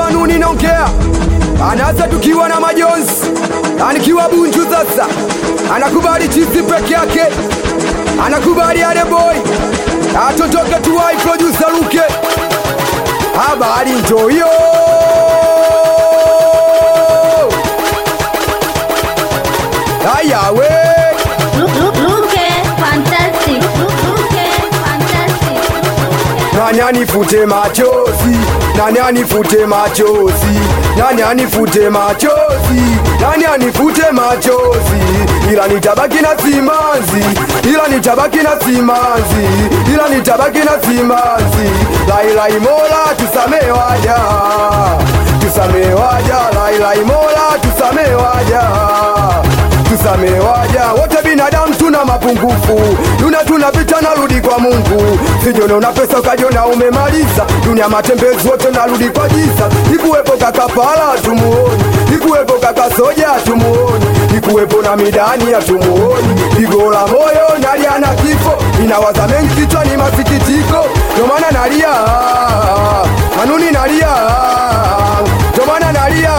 Anuni naongea, anaanza tukiwa na majonzi, anikiwa Bunju sasa, anakubali chizi peke yake, anakubali ale boy, atotoke tuwai producer Luke, habari njo hiyo. Haya we Luke, fantastic. Luke, fantastic. Nani anifute machozi, nani anifute machozi, nani anifute machozi, nani anifute machozi, ila nitabaki na simanzi, ila nitabaki na simanzi, ila nitabaki na simanzi. Lailai Mola tusamee waja, tusamee waja, lailai Mola tusamee waja tusamee waja wote binadamu tuna mapungufu tuna tunapita narudi kwa mungu sijone una pesa ukajiona umemaliza dunia matembezi wote narudi kwa jiza ikuwepo kakapala tumuoni ikuwepo kakasoja tumuoni ikuwepo na midani ya tumuoni pigo la moyo nalia na kifo inawaza mengi kichwani masikitiko ndio maana nalia anuni nalia ndio maana nalia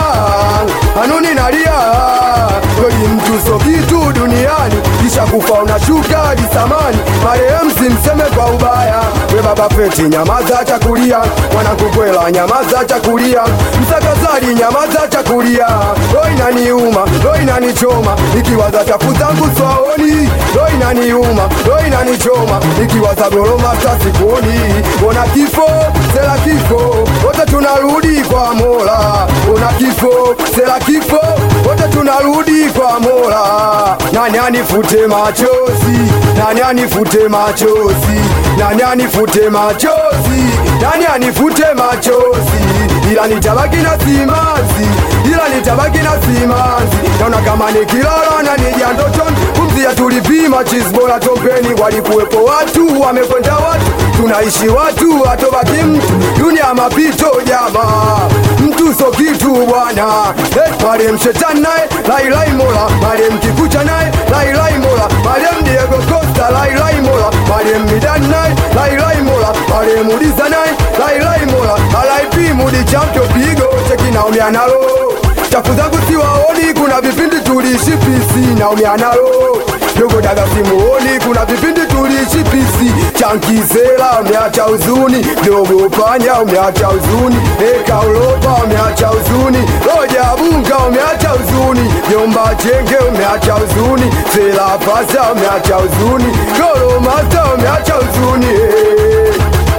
anuni nalia kweli mtu so kitu duniani kisha kufa unashuka hadi samani marehemu simseme kwa ubaya we baba feti nyamaza chakulia mwanakukwela nyamaza chakulia msakazari nyamaza chakulia ro inaniuma ro inanichoma ikiwaza chafu zangu swaoni ro inaniuma ro inanichoma ikiwaza goroma sasikuoni ona kifo sela kifo wote tunarudi kwa mola ona kifo sela kifo wote tunarudi kwa mola nani anifute machozi nani anifute machozi nani anifute machozi nani anifute machozi ila nitabaki na simanzi ila nitabaki na simanzi naona kama nikilala na nija ndotoni kumzia tulipima chisbora tompeni walikuwepo watu wamekwenda watu tunaishi watu hatobaki mtu dunia mapito jama mtu so kitu bwana hey, marem shetani naye lailai mola marem kikucha naye lailai mola marem diego costa lailai mola marem midani naye lailai mola marem uliza naye lailai mola alaipi mudi chamto pigo chekinaumia nalo chafu zangu siwaoni kuna vipindi tuliishi pisi naumia nalo dogo daga simuoni kuna vipindi tuliishi pisi chankizela umeacha uzuni dogo panya umeacha uzuni eka ulopa umeacha uzuni roja bunga umeacha uzuni jomba chenge umeacha uzuni sela pasa umeacha uzuni goro masta umeacha uzuni hey.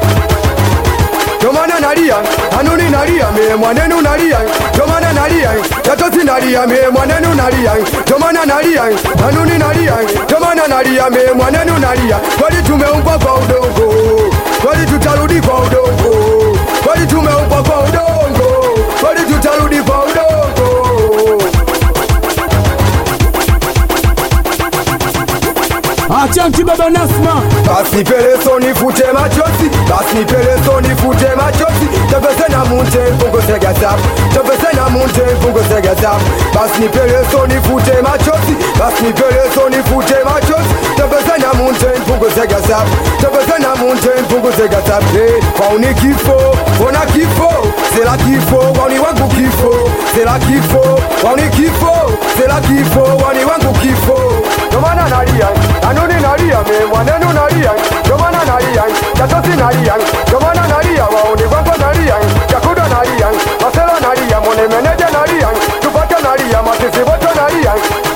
Tomana nalia, anuni nalia, me mwanenu nalia, tomana nalia, tatosi nalia, me mwanenu nalia, tomana nalia, anuni nalia, tomana nalia, me mwanenu nalia, kwani tumeumbwa kwa udongo, kwani tutarudi kwa udongo, kwani tumeumbwa kwa udongo, kwani tutarudi kwa udongo. Achanti baba Nasma, basi peleso nifute machozi basi peleso nifute machozi topese na munte mpunguze gazabu topese na munte mpunguze gazabu basi peleso nifute machozi basi peleso nifute machozi topese na munte mpunguze gazabu topese na munte mpunguze gazabu hey, kwauni kifo ona kifo sela kifo wani wangu kifo sela kifo wani kifo sela kifo wani wangu kifo Tomana nalia, anuni nalia, me mwanenu nalia, tomana nalia, tatosi nalia, tomana nalia, waoni kwanza nalia, chakuda nalia, masela nalia, mone meneja nalia, tupate nalia, masisi wote nalia.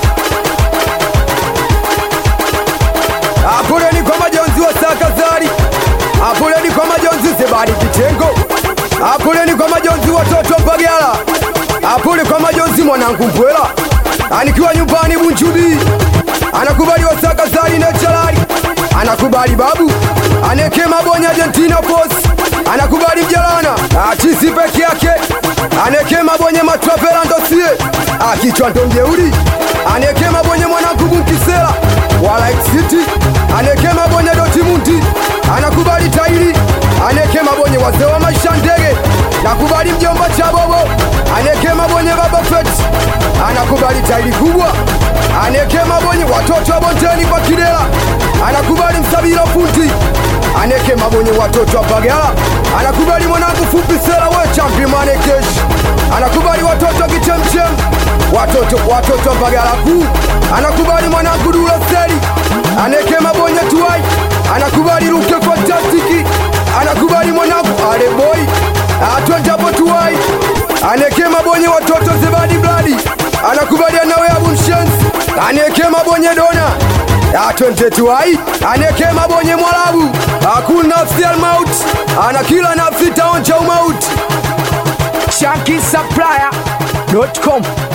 Apuleni kwa majonzi wa sakazari, apuleni kwa majonzi sebari kitengo, apuleni kwa majonzi watoto Mbagala, apule kwa majonzi mwanangu Mpwela, anikiwa nyumbani Bunjubi anakubali wasaka zari na chalari anakubali babu aneke mabonya Argentina Force anakubali mjalana achisi peke yake aneke mabonye matrapela ndosie akichwa ndo mjeuri aneke mabonye mwanangu Bunkisela wala City aneke mabonye Dortmund anakubali tairi aneke mabonye wazee wa maisha ndege nakubali mjomba cha bobo aneke mabonye baba fet anakubali tairi kubwa aneke mabonye watoto wa bondeni kwa kidela anakubali msabira fundi aneke mabonye watoto wa bagala anakubali mwanangu fupi sela we champi maneke watoto watoto wa Mbagala kuu anakubali mwanangu Dula Seli aneke mabonye tuwai anakubali Ruke Fantastiki anakubali mwanangu Ale Boy atwenjapo tuwai aneke mabonye watoto Zebadi Bladi anakubali anawe Abu Mshensi aneke mabonye Dona atwente tuwai aneke mabonye Mwarabu akul nafsi almaut ana kila nafsi taonja umauti ShankySupplier.com